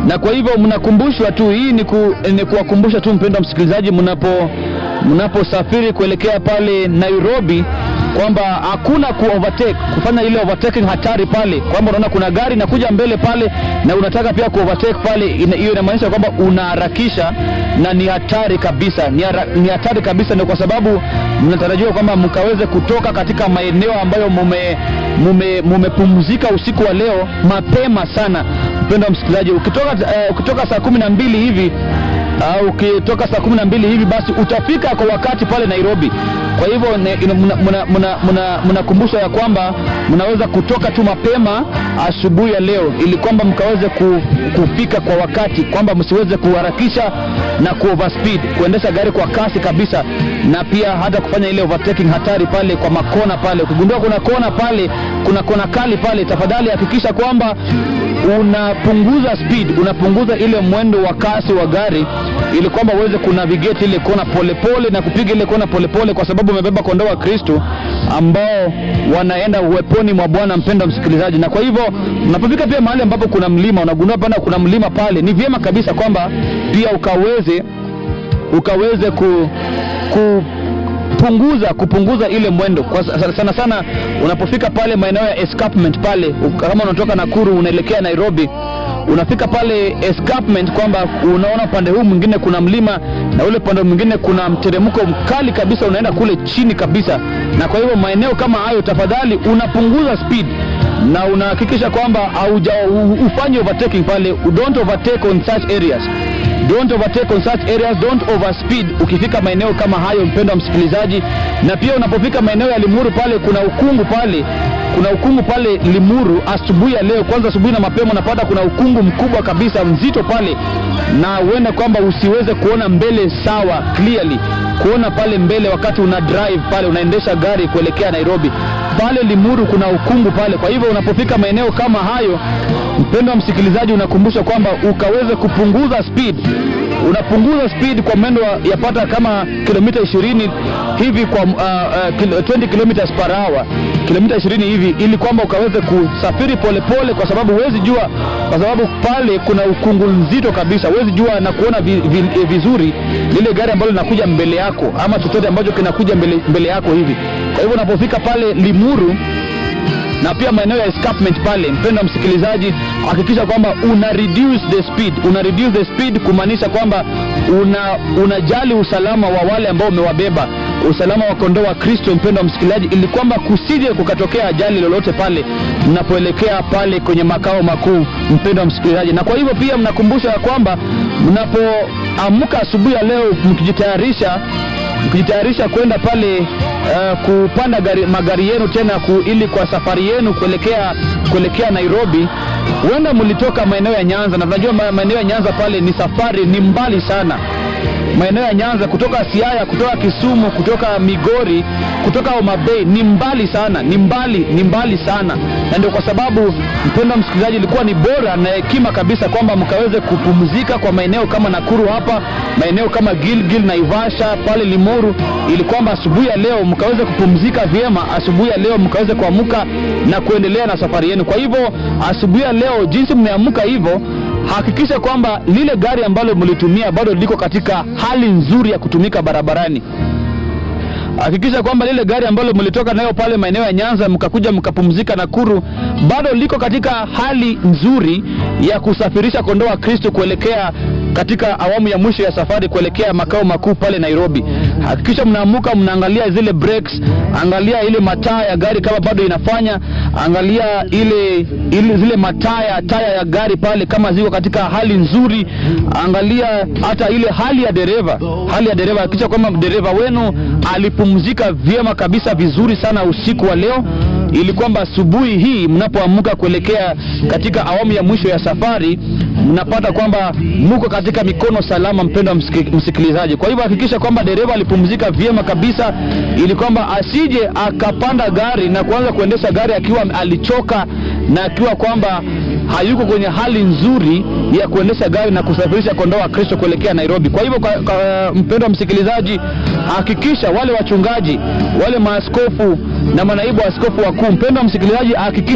na kwa hivyo mnakumbushwa tu, hii ni, ku, ni kuwakumbusha tu mpendwa msikilizaji, mnapo mnaposafiri kuelekea pale Nairobi kwamba hakuna ku overtake kufanya ile overtaking hatari pale, kwamba unaona kuna gari inakuja mbele pale na unataka pia ku overtake pale, ina- hiyo inamaanisha kwamba unaharakisha na ni hatari kabisa, ni, hara, ni hatari kabisa. Ni kwa sababu mnatarajiwa kwamba mkaweze kutoka katika maeneo ambayo mume mume mumepumzika usiku wa leo mapema sana, mpendwa msikilizaji, ukitoka uh, ukitoka saa kumi na mbili hivi au ukitoka saa kumi na mbili hivi basi utafika kwa wakati pale Nairobi. Kwa hivyo ne- ina- mna- mna- mna- mna- mnakumbushwa ya kwamba mnaweza kutoka tu mapema asubuhi ya leo, ili kwamba mkaweze ku, kufika kwa wakati, kwamba msiweze kuharakisha na ku overspeed, kuendesha gari kwa kasi kabisa, na pia hata kufanya ile overtaking hatari pale kwa makona pale. Ukigundua kuna kona pale, kuna kona kali pale, tafadhali hakikisha kwamba unapunguza speed, unapunguza ile mwendo wa kasi wa gari ili kwamba uweze kunavigate ile kona polepole na kupiga ile kona polepole, kwa sababu umebeba kondoo wa Kristo ambao wanaenda uweponi mwa Bwana, mpendwa msikilizaji. Na kwa hivyo unapofika pia mahali ambapo kuna mlima, unagundua pana kuna mlima pale, ni vyema kabisa kwamba pia ukaweze ukaweze ku, ku punguza kupunguza ile mwendo kwa sa- sana sana unapofika pale maeneo ya escarpment pale uka- kama unatoka Nakuru unaelekea Nairobi unafika pale escarpment kwamba unaona upande huu mwingine kuna mlima na ule upande mwingine kuna mteremko mkali kabisa unaenda kule chini kabisa na kwa hivyo maeneo kama hayo tafadhali unapunguza speed na unahakikisha kwamba hauja u- ufanye overtaking pale don't overtake on such areas don't overtake on such areas don't overspeed ukifika maeneo kama hayo mpendwa msikilizaji na pia unapofika maeneo ya limuru pale kuna ukungu pale kuna ukungu pale limuru asubuhi ya leo kwanza asubuhi na mapema unapata kuna ukungu mkubwa kabisa mzito pale na huenda kwamba usiweze kuona mbele sawa clearly kuona pale mbele wakati una drive pale unaendesha gari kuelekea nairobi pale limuru kuna ukungu pale kwa hivyo unapofika maeneo kama hayo mpendwa msikilizaji unakumbusha kwamba ukaweze kupunguza speed unapunguza speed kwa mwendo wa- yapata kama kilomita 20 hivi kwa uh, uh, kil, 20 kilometers per hour kilomita 20 hivi ili kwamba ukaweze kusafiri polepole kwa sababu huwezi jua kwa sababu pale kuna ukungu nzito kabisa huwezi jua na kuona vi, vi, eh, vizuri lile gari ambalo linakuja mbele yako ama chochote ambacho kinakuja mbele, mbele yako hivi kwa hivyo unapofika pale limuru na pia maeneo ya escarpment pale, mpendwa msikilizaji, hakikisha kwamba una reduce the speed, una reduce the speed, kumaanisha kwamba una unajali usalama wa wale ambao umewabeba, usalama wa kondoo wa Kristo, mpendwa msikilizaji, ili kwamba kusije kukatokea ajali lolote pale mnapoelekea pale kwenye makao makuu, mpendwa msikilizaji. Na kwa hivyo pia mnakumbusha ya kwamba mnapoamka asubuhi ya leo mkijitayarisha mkijitayarisha kwenda pale uh, kupanda gari, magari yenu tena ku, ili kwa safari yenu kuelekea kuelekea Nairobi, huenda mlitoka maeneo ya Nyanza, na tunajua ma- maeneo ya Nyanza pale ni safari ni mbali sana maeneo ya Nyanza kutoka Siaya, kutoka Kisumu, kutoka Migori, kutoka Homa Bay ni mbali sana, ni mbali, ni mbali sana, na ndio kwa sababu mpendwa msikilizaji, ilikuwa ni bora na hekima kabisa kwamba mkaweze kupumzika kwa maeneo kama Nakuru hapa, maeneo kama Gilgil, Naivasha, pale Limuru, ili kwamba asubuhi ya leo mkaweze kupumzika vyema, asubuhi ya leo mkaweze kuamka na kuendelea na safari yenu. Kwa hivyo asubuhi ya leo, jinsi mmeamka hivyo hakikisha kwamba lile gari ambalo mlitumia bado liko katika hali nzuri ya kutumika barabarani hakikisha kwamba lile gari ambalo mlitoka nayo pale maeneo ya Nyanza mkakuja mkapumzika Nakuru bado liko katika hali nzuri ya kusafirisha kondoo wa Kristo kuelekea katika awamu ya mwisho ya safari kuelekea makao makuu pale Nairobi. Hakikisha mnaamuka mnaangalia zile brakes, angalia ile mataa ya gari kama bado inafanya, angalia ile, ile zile mataa ya taya ya gari pale kama ziko katika hali nzuri, angalia hata ile hali ya dereva, hali ya dereva. Hakikisha kwamba dereva wenu alipumzika vyema kabisa vizuri sana usiku wa leo ili kwamba asubuhi hii mnapoamka kuelekea katika awamu ya mwisho ya safari mnapata kwamba muko katika mikono salama, mpendwa msiki- msikilizaji. Kwa hivyo hakikisha kwamba dereva alipumzika vyema kabisa, ili kwamba asije akapanda gari na kuanza kuendesha gari akiwa alichoka na akiwa kwamba hayuko kwenye hali nzuri ya kuendesha gari na kusafirisha kondoo wa Kristo kuelekea Nairobi. Kwa hivyo, kwa, kwa, mpendwa msikilizaji, hakikisha wale wachungaji, wale maaskofu na manaibu askofu wakuu, mpendwa msikilizaji, hakikisha